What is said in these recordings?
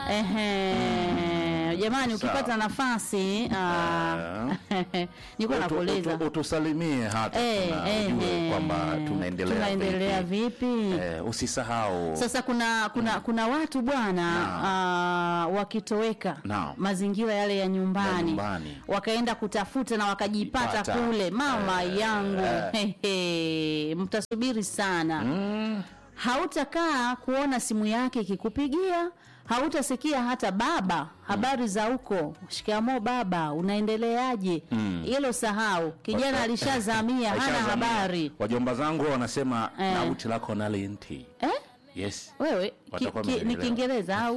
Ehe, jamani, Sawa. ukipata nafasi ah, nilikuwa Utu- nakuuliza utu- utusalimie hata Eh, tuna- eh, ujue eh, kwamba tunaendelea tunaendelea vipi. vipi? Eh, usisahau Sasa kuna kuna kuna watu bwana ah, wakitoweka Naam. mazingira yale ya nyumbani, Ya nyumbani. wakaenda kutafuta na wakajipata Ipata. kule, mama Eh, yangu eh. hehe, mtasubiri sana Mm, hautakaa kuona simu yake ikikupigia, hautasikia hata baba habari za huko, shikamoo baba, unaendeleaje? Hilo sahau, kijana Wa- alishazamia, hana aishazamia. habari Wajomba zangu wanasema Eh. na uti lako na linti. eh? Yes. Wewe ki, Watakuwa ki, ni wamenielewa. Kiingereza au?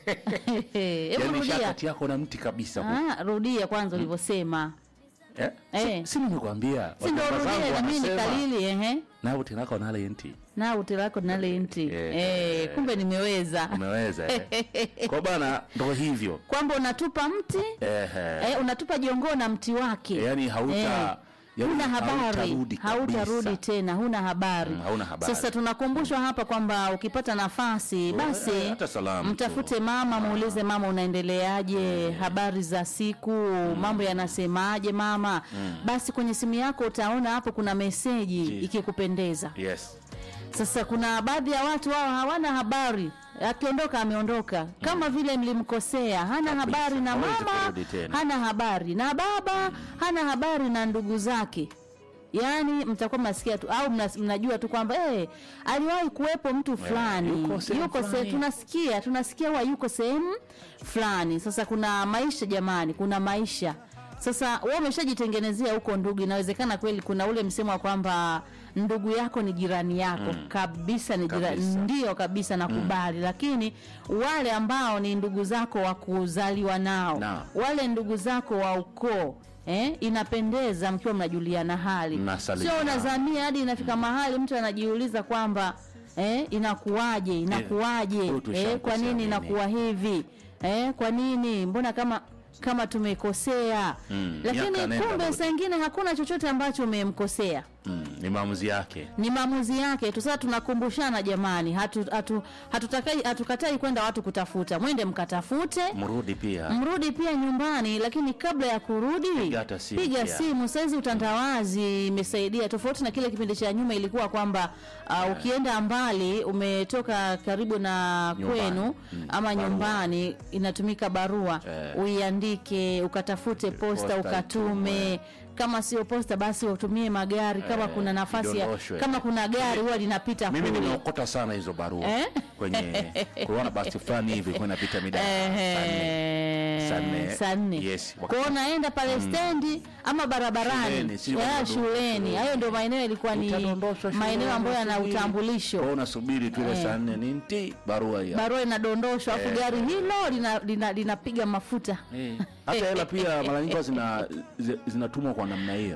Hebu Yaani rudia, shakati yako na mti kabisa. huko. ah, rudia kwanza ulivyosema, Eh? Eh. Si, si nimekuambia. si ndo Wajomba zangu rudia na mimi wanasema, nikalili ehe Na uti lako na linti. na uti lako nale nti Eh. eh, kumbe nimeweza Umeweza. Eh. Kwa bana ndo hivyo. kwamba unatupa mti Ehe. eh, unatupa jongoo na mti wake Yaani hauta Eh. yaani huna habari hautarudi hautarudi kabisa. tena huna habari. Mm, hauna habari. sasa tunakumbushwa hapa kwamba ukipata nafasi basi eh, hata salamu tu. mtafute mama muulize mama unaendeleaje habari za siku mambo yanasemaje mama basi kwenye simu yako utaona hapo kuna meseji Ji. ikikupendeza Yes. sasa kuna baadhi ya watu wao hawana habari akiondoka ameondoka kama vile mlimkosea hana habari na hawezi mama kurudi tena. hana habari na baba hana habari na ndugu zake yaani mtakuwa mnasikia tu au mna, mnajua tu kwamba eh, aliwahi kuwepo mtu fulani yuko sehemu yuko se, fulani. tunasikia tunasikia huwa yuko sehemu fulani sasa kuna maisha jamani kuna maisha sasa wewe umeshajitengenezea huko ndugu inawezekana kweli kuna ule msemo wa kwamba ndugu yako ni jirani yako kabisa ni jirani Kabisa. ndio kabisa nakubali lakini wale ambao ni ndugu zako wa kuzaliwa nao Naam. wale ndugu zako wa ukoo Eh, inapendeza mkiwa mnajuliana hali Mnasalimiana. sio unazamia hadi inafika mahali mtu anajiuliza kwamba eh, inakuwaje inakuwaje huyu eh, tushamkosea kwa nini nini? inakuwa hivi eh, kwa nini mbona kama kama tumekosea Mm, lakini miaka nenda kumbe rudi. saa ingine hakuna chochote ambacho umemkosea Mm, ni maamuzi yake. ni maamuzi yake tu. Sasa tunakumbushana jamani, hatu, hatu, hatutakai hatukatai kwenda watu kutafuta, mwende mkatafute Mrudi pia. mrudi pia nyumbani, lakini kabla ya kurudi Piga hata simu piga pia. simu. Saizi utandawazi imesaidia, tofauti na kile kipindi cha nyuma ilikuwa kwamba uh, ukienda mbali, umetoka karibu na Nyumbani. kwenu Mm, ama barua. nyumbani, inatumika barua Eh. uiandike, ukatafute posta, Posta ukatume kama sio posta basi utumie magari kama Eh, kuna nafasi ya, idondoshwe. kama kuna gari huwa linapita Mimi kule. nimeokota sana hizo barua Eh? kwenye kuona basi fulani hivi kwa inapita mida ya saa nne. Saa nne. saa nne Yes. Kwa hiyo unaenda pale stendi ama barabarani Shuleni, si ya bado- shuleni shuleni. hayo ndio maeneo yalikuwa ni Utadondoshwa shuleni, maeneo ambayo yana unasubiri. Kwa hiyo utambulisho unasubiri tu ile Eh. saa nne ni nti barua hiyo. barua inadondoshwa afu Eh. gari hilo lina- lina- linapiga mafuta Eh. Hata hela pia mara nyingi huwa zina zi- zinatumwa kwa namna hiyo.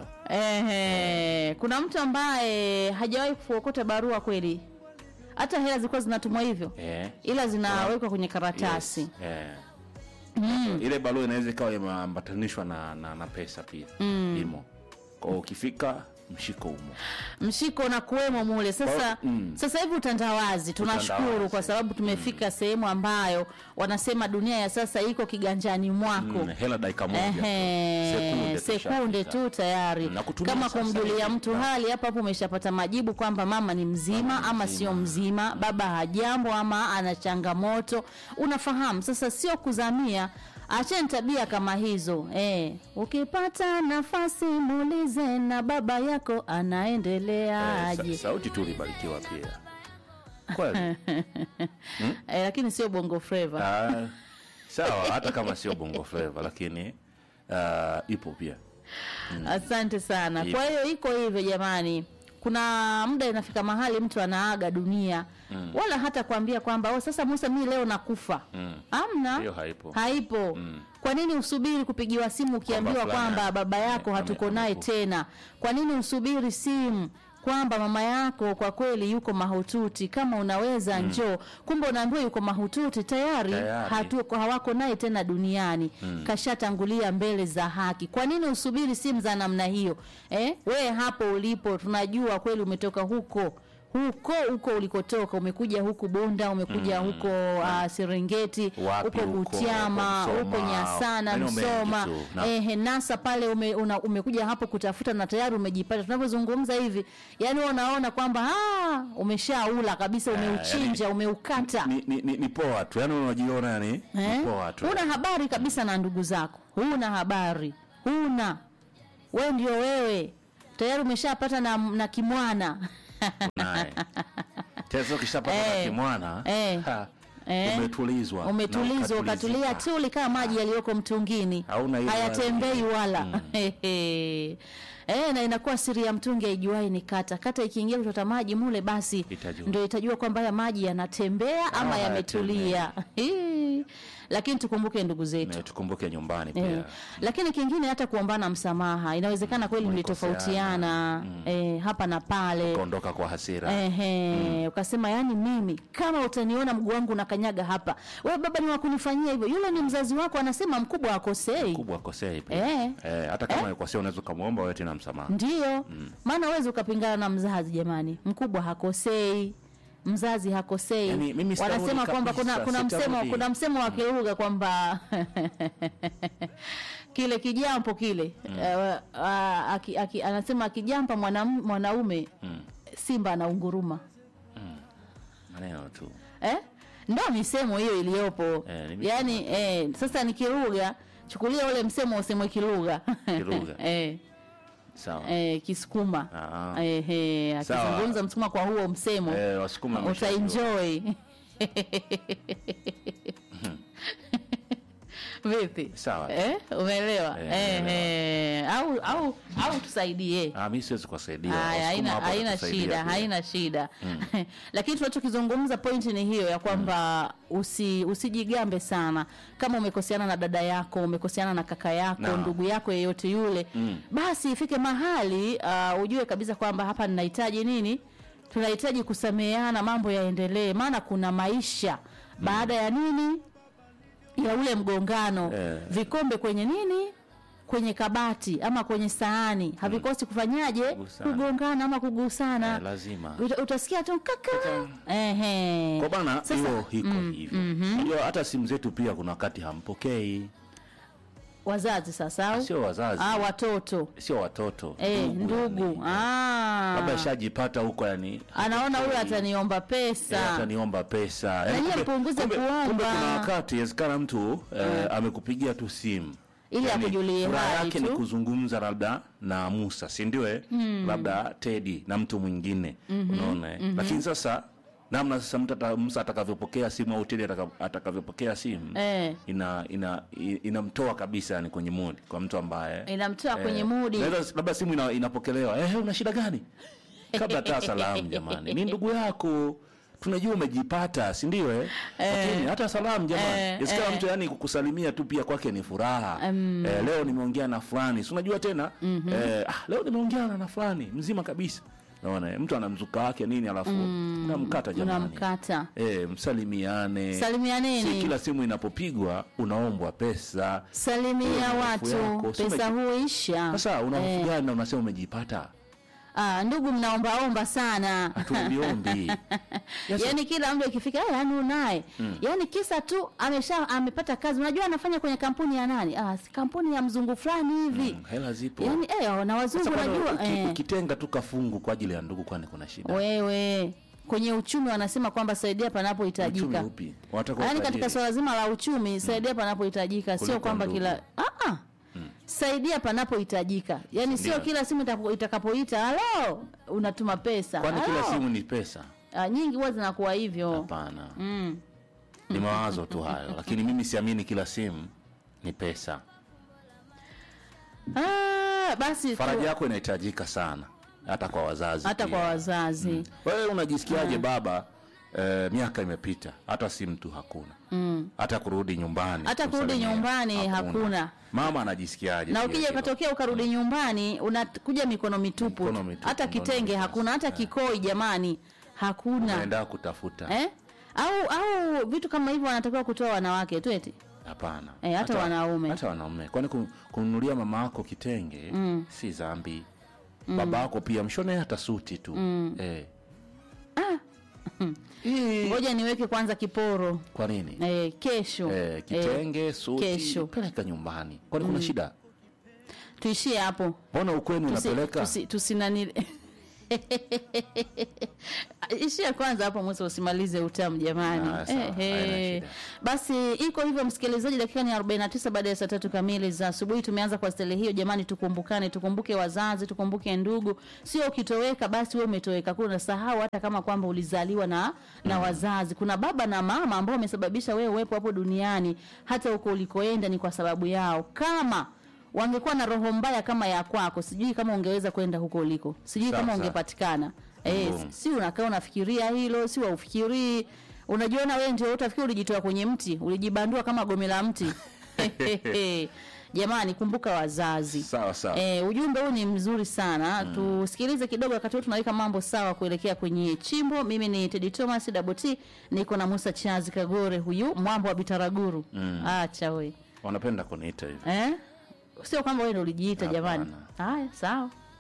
Ehe, kuna mtu ambaye hajawahi kuokota barua kweli hata hela zilikuwa zinatumwa hivyo Eh. ila zinawekwa kwenye karatasi Yes. Eh. Ile barua inaweza ikawa imeambatanishwa na, na, na pesa pia imo. Kwa hiyo ukifika mshiko umo. mshiko na kuwemo mule sasa Kwa- mm. sasa hivi utandawazi tunashukuru Utandawazi. kwa sababu tumefika sehemu ambayo wanasema dunia ya sasa iko kiganjani mwako Mm, hela dakika moja. tu. Ehe, tu sekunde shafika. tu tayari Mm, na kutumia kama sasa kumjulia hivi. mtu Na- hali hapo hapo umeshapata majibu kwamba mama ni mzima ama sio mzima baba hajambo ama ana changamoto unafahamu sasa sio kuzamia acheni tabia kama hizo eh, ukipata nafasi muulize na baba yako Eh, anaendeleaje sa- sauti tu ulibarikiwa pia. Kweli. eh, lakini sio bongo flava Ah, sawa hata kama sio bongo flava lakini ah, ipo pia. Asante sana. Ipo. Kwa hiyo iko hivyo jamani, kuna muda inafika mahali mtu anaaga dunia wala hata kuambia kwamba oh, sasa Musa, mimi leo nakufa. Amna, Hiyo haipo. haipo. Kwa nini usubiri kupigiwa simu ukiambiwa Kwamba fulani kwamba baba yako ame- hatuko ame- naye amekufa. tena? Kwa nini usubiri simu kwamba mama yako kwa kweli yuko mahututi, kama unaweza njoo, kumbe unaambiwa yuko mahututi tayari, Tayari. hatu hawako naye tena duniani kashatangulia mbele za haki. Kwa nini usubiri simu za namna hiyo eh? We hapo ulipo, tunajua kweli umetoka huko huko huko ulikotoka umekuja huku bunda umekuja huko uh, serengeti Wapi huko huko, butiama huko huko Msoma, nyasana maeneo mengi msoma tu. Na- ehe nasa pale ume, una, umekuja hapo kutafuta na tayari umejipata tunavyozungumza hivi yani wewe unaona kwamba ah, umeshaula kabisa umeuchinja umeukata ni, ni, ni, ni poa tu yani unajiona yani Eh? ni poa tu huna habari kabisa na ndugu zako huna habari huna we ndio wewe tayari umeshapata na, na kimwana naye tena ukishapata Eh. na kimwana Eh. ha, Eh. umetulizwa na umetulizwa ukatulia ukatulizika. tuli kama maji yaliyoko mtungini Hauna ile hayatembei wala Hehe. Eh, na inakuwa siri ya mtungi aijuai ni kata kata ikiingia kuchota maji mule basi Itajua. ndio itajua kwamba haya maji yanatembea ama Ah, yametulia Hii. lakini tukumbuke ndugu zetu Na tukumbuke nyumbani Eh, pia lakini kingine hata kuombana msamaha inawezekana kweli mlitofautiana eh, hapa na pale kuondoka kwa hasira Ehe, ukasema yani mimi kama utaniona mguu wangu unakanyaga hapa we baba ni wakunifanyia hivyo yule ni mzazi wako anasema mkubwa akosei kubwa akosei pia Eh. eh, hata kama akosea unaweza ukamwomba wewe tena msamaha ndio maana uwezi ukapingana na mzazi jamani mkubwa hakosei mzazi hakosei Yaani, mimi sitarudi wanasema kwamba kuna kabisa, kuna msemo sitarudi. kuna msemo wa kilugha kwamba kile kijampo kile eh, ah, aki- aki- anasema akijampa mwanam- mwanaume simba anaunguruma maneno tu eh? ndo misemo hiyo iliyopo Eh, ni misemo. yaani eh, sasa ni kilugha chukulia ule msemo usemwe kilugha Kilugha. eh, sawa eh, kisukuma Ah. eh, eh, Sawa. akizungumza msukuma kwa huo msemo eh, wasukuma wameshajua. utaenjoy vipi Sawa. eh, umeelewa Eh, eh, umeelewa. eh, au au au tusaidie Ah, mi siwezi kuwasaidia Haya, Wasukuma haina hapo haina watatusaidia shida pia. haina shida lakini tunachokizungumza pointi ni hiyo ya kwamba usi, usijigambe sana kama umekoseana na dada yako umekoseana na kaka yako Naam. ndugu yako yeyote yule basi ifike mahali uh, ujue kabisa kwamba hapa ninahitaji nini tunahitaji kusameheana mambo yaendelee maana kuna maisha baada ya nini ya ule mgongano Eh. vikombe kwenye nini kwenye kabati ama kwenye sahani havikosi kufanyaje Kugusana. kugongana ama kugusana Eh, lazima Uta- utasikia tu kaka ehe kwa bana Sasa- hiyo hiko hivyo unajua hata simu zetu pia kuna wakati hampokei wazazi sasa au sio wazazi ah, watoto sio watoto eh, ndugu yani. ah. labda ishajipata huko yani anaona huyu hapokei. ataniomba Eh, pesa ataniomba pesa Yaani nyie kumbe- mpunguze kumbe- kuomba. kumbe kuna wakati inawezekana mtu eh, amekupigia tu simu Ili akujulie furaha hali yake ni tu. kuzungumza labda na Musa si ndio eh? labda Teddy na mtu mwingine unaona eh? lakini sasa namna sasa mtu ata- Musa atakavyopokea simu au Teddy ataka- atakavyopokea simu Eh. ina ina i- inamtoa kabisa yani kwenye mood kwa mtu ambaye inamtoa kwenye mudi Naweza- labda simu ina, inapokelewa eh, una shida gani kabla hata salamu jamani ni ndugu yako tunajua umejipata si ndio eh? lakini hata salamu jamani Eh, Yasikana eh. mtu yani kukusalimia tu pia kwake ni furaha eh, leo nimeongea na fulani si unajua tena eh, ah, leo nimeongea na na fulani mzima kabisa naona eh, mtu ana mzuka wake nini alafu unamkata jamani unamkata eh, msalimiane si salimianeni kila simu inapopigwa unaombwa pesa salimia Hofu watu yako, si pesa umeji- huisha sasa una hofu gani na unasema umejipata ah, ndugu mnaombaomba sana hatuombiombi Yes, yaani kila mtu ikifika "Eh, yaani unaye yaani kisa tu amesha amepata kazi unajua anafanya kwenye kampuni ya nani ah, si kampuni ya mzungu fulani hivi mm, hela zipo yaani eh, na wazungu Sasa bado unajua uki- eh, ukitenga tu kafungu kwa ajili ya ndugu kwani kuna shida wewe kwenye uchumi wanasema kwamba saidia uchumi panapohitajika upi wanataka yaani utajiri. katika swala zima la uchumi saidia panapohitajika sio Kuliko kwamba ndugu. kila ah, ah. saidia panapohitajika yaani sio Ndio. kila simu itapo- itakapoita halo unatuma pesa kwani kila halo. simu ni pesa ah, nyingi huwa zinakuwa hivyo hapana mm. ni mawazo tu hayo lakini mimi siamini kila simu ni pesa ah, basi tu- faraja yako inahitajika sana hata kwa wazazi hata pia. kwa wazazi wewe unajisikiaje baba eh, miaka imepita hata simu tu hakuna mm. hata kurudi nyumbani Hata kurudi kusalimia, nyumbani hakuna. mama anajisikiaje na pia ukija hilo? ukatokea ukarudi nyumbani unakuja mikono mitupu Mikono mitupu, hata ndo kitenge ndio hakuna hata kikoi jamani hakuna unaenda kutafuta eh? au au vitu kama hivyo wanatakiwa kutoa wanawake tu eti hapana Eh, hata wanaume. hata wanaume kwani kun- kununulia mama yako kitenge mm. si zambi mm. baba yako pia mshone hata suti tu mm. eh. Hii ngoja niweke kwanza kiporo kwa nini? eh, kesho Eh, kitenge, suti, kesho. peleka nyumbani. Kwani kuna shida? tuishie hapo Mbona ukwenu Tusi- unapeleka? tusi- tusinani ishia kwanza hapo Musa, usimalize utamu jamani. Ah, sawa, Ehe. haina shida. Basi iko hivyo msikilizaji, dakika ni 49 baada ya saa tatu kamili za asubuhi. Tumeanza kwa stele hiyo jamani, tukumbukane, tukumbuke wazazi, tukumbuke ndugu. Sio ukitoweka basi wewe umetoweka, kuna unasahau hata kama kwamba ulizaliwa na na wazazi. Kuna baba na mama ambao wamesababisha wewe uwepo hapo duniani, hata huko ulikoenda ni kwa sababu yao. Kama wangekuwa na roho mbaya kama ya kwako, sijui kama ungeweza kwenda huko uliko, sijui Sawa, kama sawa. ungepatikana. Eh, Mm. si unakaa unafikiria hilo, si waufikirii. Unajiona wewe ndio utafikiri ulijitoa kwenye mti, ulijibandua kama gome la mti. Jamani, kumbuka wazazi. Sawa sawa. Eh, ujumbe huu ni mzuri sana. Tusikilize kidogo wakati huu tunaweka mambo sawa kuelekea kwenye chimbo. Mimi ni Teddy Thomas Double T, niko na Musa Chazi Kagore huyu mwambo wa Bitaraguru. Acha we. Wanapenda kuniita hivi. Eh? Sio kwamba wewe ndio ulijiita jamani. Hapana. Haya, sawa.